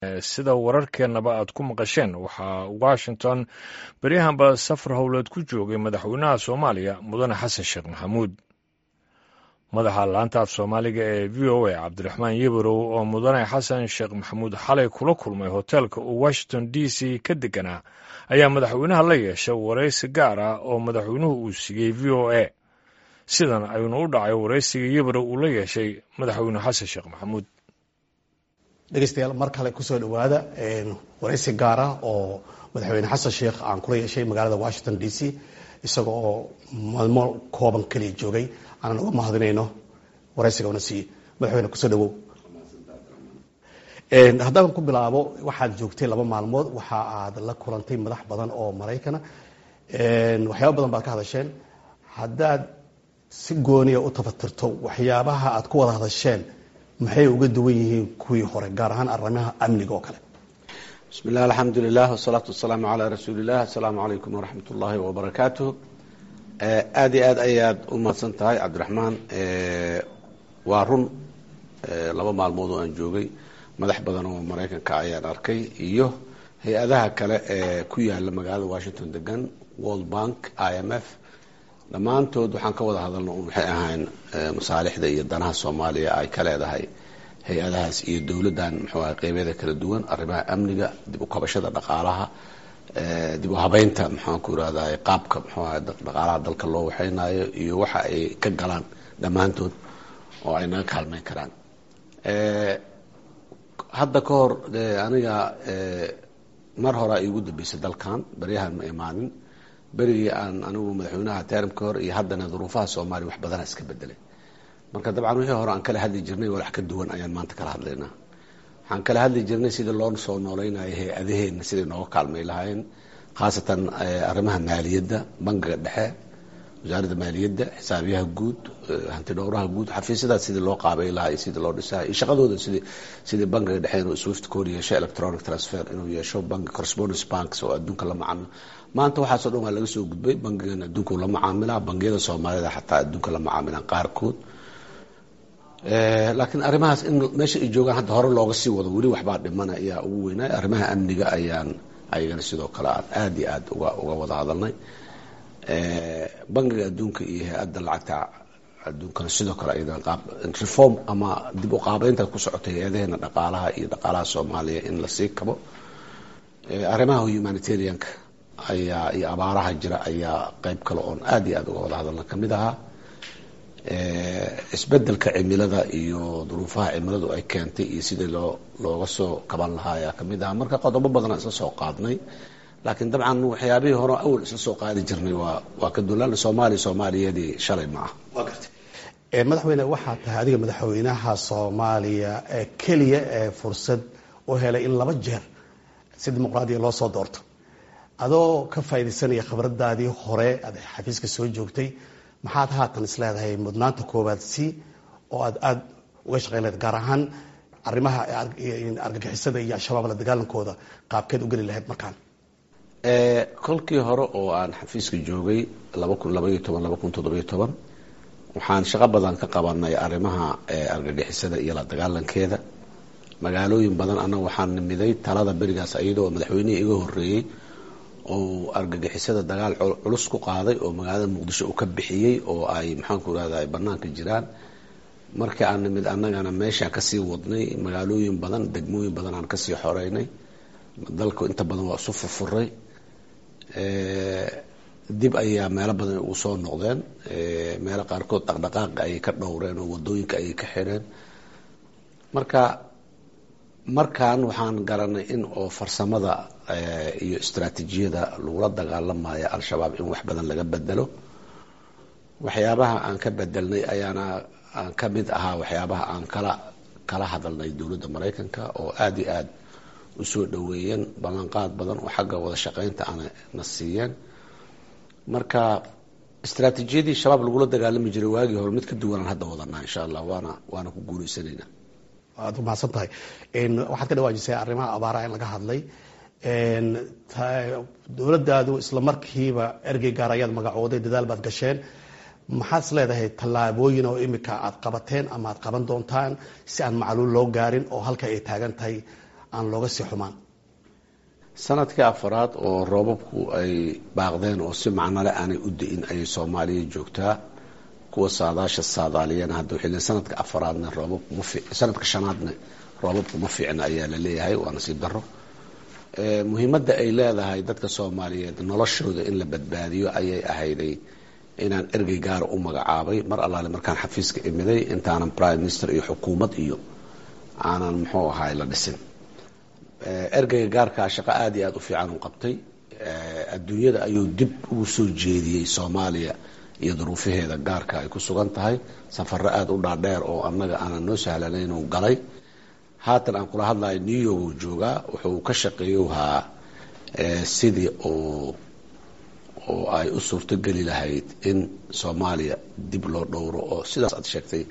sida wararkeennaba aad ku maqasheen waxaa washington beryahanba safar howleed ku joogay madaxweynaha soomaaliya mudane xasan sheekh maxamuud madaxa laanta af soomaaliga ee v o a cabdiraxmaan yebarow oo mudane xasan sheekh maxamuud xalay kula kulmay hoteelka uu washington d c ka deganaa ayaa madaxweynaha la yeeshay waraysi gaar ah oo madaxweynuhu uu siiyey v o a sidan ayuuna u dhacay waraysiga yebarow uu la yeeshay madaxweyne xasan sheekh maxamuud dhegeystayaal mar kale kusoo dhowaada waraysi gaara oo madaxweyne xasan sheekh aan kula yeeshay magaalada washington d c isaga oo maalmo kooban keliya joogay aanan uga mahadinayno waraysiga una siiyey madaxweyne kusoo dhawow haddaan ku bilaabo waxaad joogtay laba maalmood waxa aad la kulantay madax badan oo maraykana waxyaaba badan baad ka hadasheen haddaad si gooniya u tafatirto waxyaabaha aad ku wada hadasheen maxay uga duwan yihiin kuwii hore gaar ahaan arrimaha amniga oo kale bismi illah alxamdu lilah wasalaatu wasalaamu calaa rasuuli illah assalaamu calaykum waraxmat ullaahi wabarakaatuh aada iyo aad ayaad u mahadsan tahay cabdiraxmaan waa run laba maalmood oo aan joogay madax badan oo maraykanka ayaan arkay iyo hay-adaha kale ee ku yaala magaalada washington degan world bank i m f dhammaantood waxaan ka wada hadalno un waxay ahayn masaalixda iyo danaha soomaaliya ay ka leedahay hay-adahaas iyo dowladdan muxuu ahay qeybyada kala duwan arrimaha amniga dib u kabashada dhaqaalaha dib u habeynta maxaan ku irahday qaabka muxuu ahay dhaqaalaha dalka loo waxeynayo iyo waxa ay ka galaan dhammaantood oo ay naga kaalmeyn karaan hadda ka hor aniga mar horea iigu dambeysay dalkan baryahan ma imaanin berigii aan anigu madaxweynaha teram ka hor iyo haddana duruufaha soomaaliya wax badana iska bedelay marka dabcan wixii hore aan kala hadli jirnay walax ka duwan ayaan maanta kala hadlaynaa waxaan kala hadli jirnay sidii loo soo nooleynaya hay-adaheenna siday nooga kaalmay lahaayeen khaasatan arrimaha maaliyadda bangiga dhexe wasaaradda maaliyadda xisaabiyaha guud hanti dhowraha guud xafiisyadaas sidii loo qaabay lahaa iyo sidii loo dhisaha iyo shaqadooda sidii sidii bangiga dhexe inuu swift code yeesho electronic transfer inuu yeesho bangi correspondence banks oo adduunka la macaamilo maanta waxaasoo dhan waa laga soo gudbay bangigan adduunka la macaamilaa bangiyada soomaalida xataa adduunka la macaamilaan qaarkood laakiin arrimahaas in meesha ay joogaan hadda hore looga sii wado weli waxbaa dhimana ayaa ugu weynay arrimaha amniga ayaan ayagana sidoo kale aan aada iyo aad uga uga wada hadalnay bangiga adduunka iyo hay-adda lacagta adduunkana sidoo kale ayadana qaab reform ama dib u qaabeynta ku socotay hay-adaheena dhaqaalaha iyo dhaqaalaha soomaaliya in lasii kabo arrimaha humanitarianka ayaa iyo abaaraha jira ayaa qeyb kale oon aada iyo aada uga wada hadalna kamid ahaa isbedelka cimilada iyo duruufaha cimiladu ay keentay iyo sidii loo looga soo kaban lahaa ayaa kamid ahaa marka qodobo badanaa isla soo qaadnay laakiin dabcan waxyaabihii hore awal isla soo qaadi jirnay waa waa ka dulan soomaaliya soomaaliyadii shalay ma ah waa gartay madaxweyne waxaa tahay adiga madaxweynaha soomaaliya ee keliya ee fursad u helay in laba jeer si dimuqraadiya loo soo doorto adoo ka faaidaysanaya khibradaadii hore aad xafiiska soo joogtay maxaad haatan is leedahay mudnaanta koowaad si oo aad aada uga shaqeyn lahayd gaar ahaan arrimaha argagixisada iyo al-shabaab la dagaalankooda qaabkeed u geli lahayd markaan kolkii hore oo aan xafiiska joogay laba kun labaiyo toban laba kun toddobiyo toban waxaan shaqo badan ka qabanay arrimaha argagixisada iyo la dagaalankeeda magaalooyin badan annaga waxaan nimiday talada berigaas iyadoo madaxweynihii iga horeeyey oo argagixisada dagaal culus ku qaaday oo magaalada muqdisho uu ka bixiyey oo ay maxaanku irahda ay banaanka jiraan markii aan nimid annagana meeshaa kasii wadnay magaalooyin badan degmooyin badan aan kasii xoreynay dalku inta badan waa isu furfuray dib ayaa meelo badan ugu soo noqdeen meelo qaarkood dhaqdhaqaaqa ayay ka dhowreen oo wadooyinka ayay ka xireen marka markan waxaan garanay in oo farsamada iyo istraatiijiyada lagula dagaalamayo al-shabaab in wax badan laga bedelo waxyaabaha aan ka bedelnay ayaana aan ka mid ahaa waxyaabaha aan kala kala hadalnay dowladda maraykanka oo aada iyo aada usoo dhaweeyeen ballanqaad badan oo xagga wada shaqeynta ana na siiyeen marka istraatiijiyadii shabaab lagula dagaalami jiray waagii hore mid ka duwanaan hadda wadanaa insha allah waana waana ku guuleysanayna waad u mahadsan tahay waxaad ka dhawaajisay arrimaha abaaraha in laga hadlay dowladdaadu isla markiiba ergey gaar ayaad magacooday dadaal baad gasheen maxaad is leedahay tallaabooyin oo imika aad qabateen ama aad qaban doontaan si aan macluul loo gaarin oo halka ay taagan tahay aan looga sii xumaan sanadkii afaraad oo roobabku ay baaqdeen oo si macnole aanay u da-in ayay soomaaliya joogtaa kuwa saadaasha saadaaliyana hadda waxay leeyiin sanadka afaraadna roobabku ma fiic sanadka shanaadna roobabku ma fiicna ayaa la leeyahay waa nasiib daro muhiimadda ay leedahay dadka soomaaliyeed noloshooda in la badbaadiyo ayay ahayday inaan ergey gaara u magacaabay mar allaale markaan xafiiska imiday intaanan prime minister iyo xukuumad iyo aanan muxuu ahaay la dhisin ergeyga gaarkaa shaqo aada iyo aada u fiican u qabtay adduunyada ayuu dib ugu soo jeediyey soomaaliya iyo duruufaheeda gaarka ay ku sugan tahay safaro aada u dhaadheer oo annaga aanan noo sahlanayn uu galay haatan aan kula hadlayo new york uu joogaa wuxuu ka shaqeeyuhaa sidii oo oo ay u suurtogeli lahayd in soomaaliya dib loo dhowro oo sidaas aad sheegtay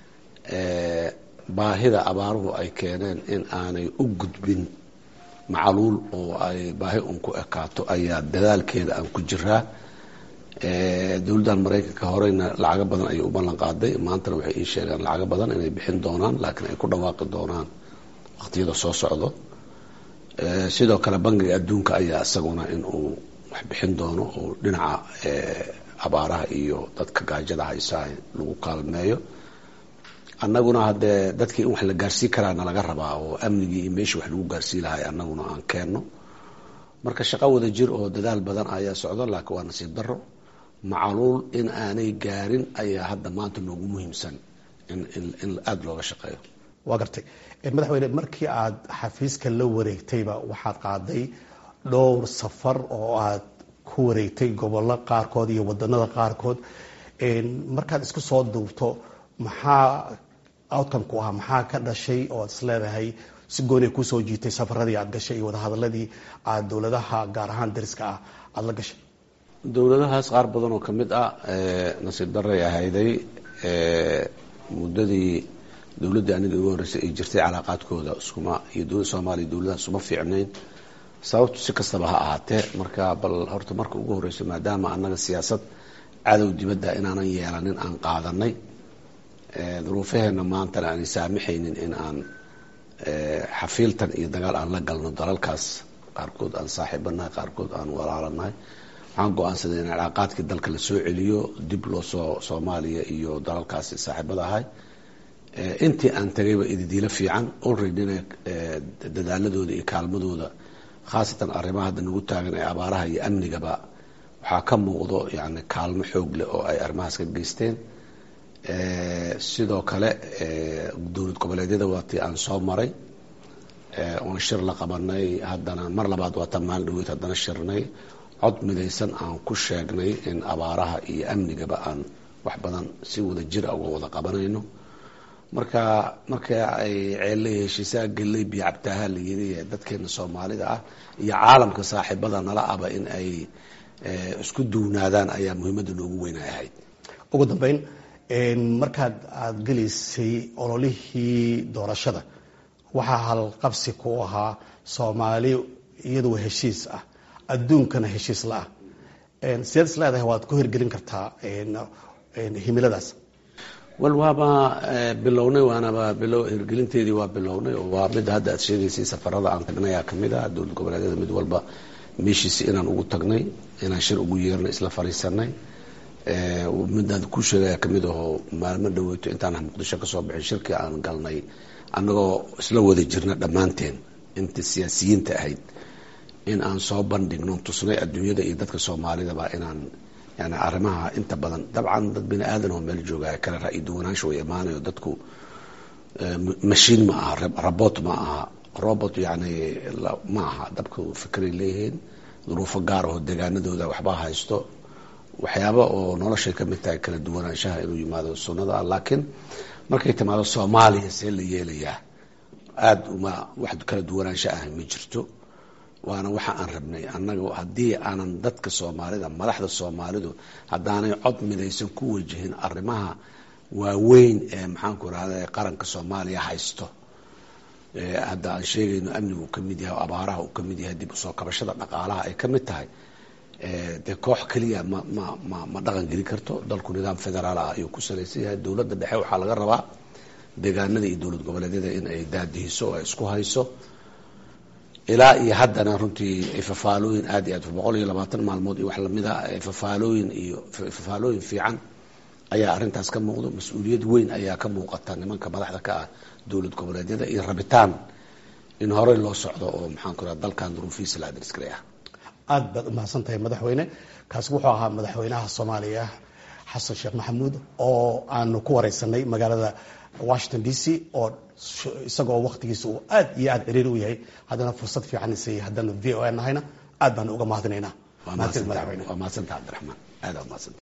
baahida abaaruhu ay keeneen in aanay u gudbin macaluul oo ay baahi un ku ekaato ayaa dadaalkeeda aan ku jiraa dowladdan maraykanka horeyna lacago badan ayay u ballan qaaday maantana waxay ii sheegeen lacago badan inay bixin doonaan laakiin ay ku dhawaaqi doonaan waqtiyada soo socdo sidoo kale bangiga adduunka ayaa isaguna in uu wax bixin doono oo dhinaca abaaraha iyo dadka gaajada haysaa lagu kaalmeeyo annaguna haddee dadkii in wax la gaarsii karaana laga rabaa oo amnigii iyo meeshii wax lagu gaarsii lahay annaguna aan keenno marka shaqo wada jir oo dadaal badan ayaa socdo laakiin waa nasiib daro macaluul in aanay gaarin ayaa hadda maanta noogu muhiimsan in aada looga shaqeeyo waa gartay madaxweyne markii aad xafiiska la wareegtayba waxaad qaaday dhowr safar oo aad ku wareegtay gobollo qaarkood iyo wadanada qaarkood markaad isku soo duubto maxaa outcome ku ahaa maxaa ka dhashay oo ad isleedahay si gooniya kusoo jiitay safaradii aad gashay iyo wadahadaladii aad dowladaha gaar ahaan dariska ah aada la gashay dowladahaas qaar badan oo ka mid ah nasiib daray ahayday muddadii dowladdii aniga igu horreysay ay jirtay calaaqaadkooda iskuma iyo dowladda soomaaliya dowladaha isuma fiicnayn sababtu si kastaba ha ahaatee marka bal horta marka ugu horreyso maadaama annaga siyaasad cadow dibadda inaanan yeelanin aan qaadanay duruufaheenna maantana aanay saamaxaynin in aan xafiiltan iyo dagaal aan la galno dalalkaas qaarkood aan saaxiibanahay qaarkood aan walaalanahay waxaan go-aansaday in calaaqaadkii dalka la soo celiyo dib loo soo soomaaliya iyo dalalkaasi saaxiibada ahay intii aan tagayba ididiilo fiican olreadyna dadaaladooda iyo kaalmadooda khaasatan arrimaha hadda nagu taagan ee abaaraha iyo amnigaba waxaa ka muuqdo yani kaalmo xoog leh oo ay arrimahaas ka geysteen sidoo kale dowlad goboleedyada waatii aan soo maray oon shir la qabanay haddana mar labaad waata maalin dhaweyd haddana shirnay cod midaysan aan ku sheegnay in abaaraha iyo amnigaba aan wax badan si wada jira uga wada qabanayno marka marka ay ceellay heshiisaa gelley biyo cabtaaha la yiri dadkeena soomaalida ah iyo caalamka saaxiibada nala aba in ay isku duwnaadaan ayaa muhiimadda noogu weyn ay ahayd ugu dambeyn markaad aada gelaysay ololihii doorashada waxaa halqabsi ku ahaa soomaali iyadoo heshiis ah adduunkana heshiis la-ah sideed is leedahay waad ku hirgelin kartaa himiladaas wal waaba bilownay waanaba bilo hirgelinteedii waa bilownay oo waa midda hadda aad sheegaysay safarada aan tagnay aa kamid ah dowlad goboleedyada mid walba meeshiisi inaan ugu tagnay inaan shir ugu yeernay isla fariisanay midaan ku sheegaya kamid ahoo maalmo dhaweyto intaan muqdisho kasoo bixin shirkii aan galnay annagoo isla wada jirna dhammaanteen inta siyaasiyiinta ahayd in aan soo bandhigno tusnay adduunyada iyo dadka soomaalidaba inaan yani arrimaha inta badan dabcan dad bini aadan oo meel jooga kale ra-i duwanaansha way imaanayo dadku mashiin ma aha robot ma aha robot yani ma aha dabku fikray leeyihiin duruufo gaar aho degaanadooda waxbaa haysto waxyaaba oo noloshay ka mid tahay kala duwanaanshaha inuu yimaado sunnada laakiin markay timaado soomaaliya see la yeelayaa aada uma wax kala duwanaansho ah ma jirto waana waxa aan rabnay annaga haddii aanan dadka soomaalida madaxda soomaalidu haddaanay cod midaysan ku wajihin arrimaha waaweyn ee maxaanku rahda qaranka soomaaliya haysto hadda aan sheegayno amnigu uu kamid yahay abaaraha uu kamid yahay dib usoo kabashada dhaqaalaha ay kamid tahay dee koox keliya ma ma ma ma dhaqan geli karto dalku nidaam federaal ah ayuu ku salaysan yahay dowladda dhexe waxaa laga rabaa deegaanada iyo dowlad goboleedyada in ay daadihiso oo ay isku hayso ilaa iyo haddana runtii fafaalooyin aad iyo aad boqol iyo labaatan maalmood iyo wax lamida fafaalooyin iyo fafaalooyin fiican ayaa arrintaas ka muuqdo mas-uuliyad weyn ayaa ka muuqata nimanka madaxda ka ah dowlad goboleedyada iyo rabitaan in horey loo socdo oo maxaan ku raha dalkan duruufihiisa la adrisgalay ah aada baad umahadsan tahay madaxweyne kaasi wuxuu ahaa madaxweynaha soomaaliya xasan sheekh maxamuud oo aanu ku wareysanay magaalada washington d c oo isagoo waktigiisa uu aad iyo aad ciriiri u yahay haddana fursad fiican isayay haddaanu v o a nahayna aad baanu uga mahadinaynaa waa mahadsantaha cabdiraxmaan aada mahadsan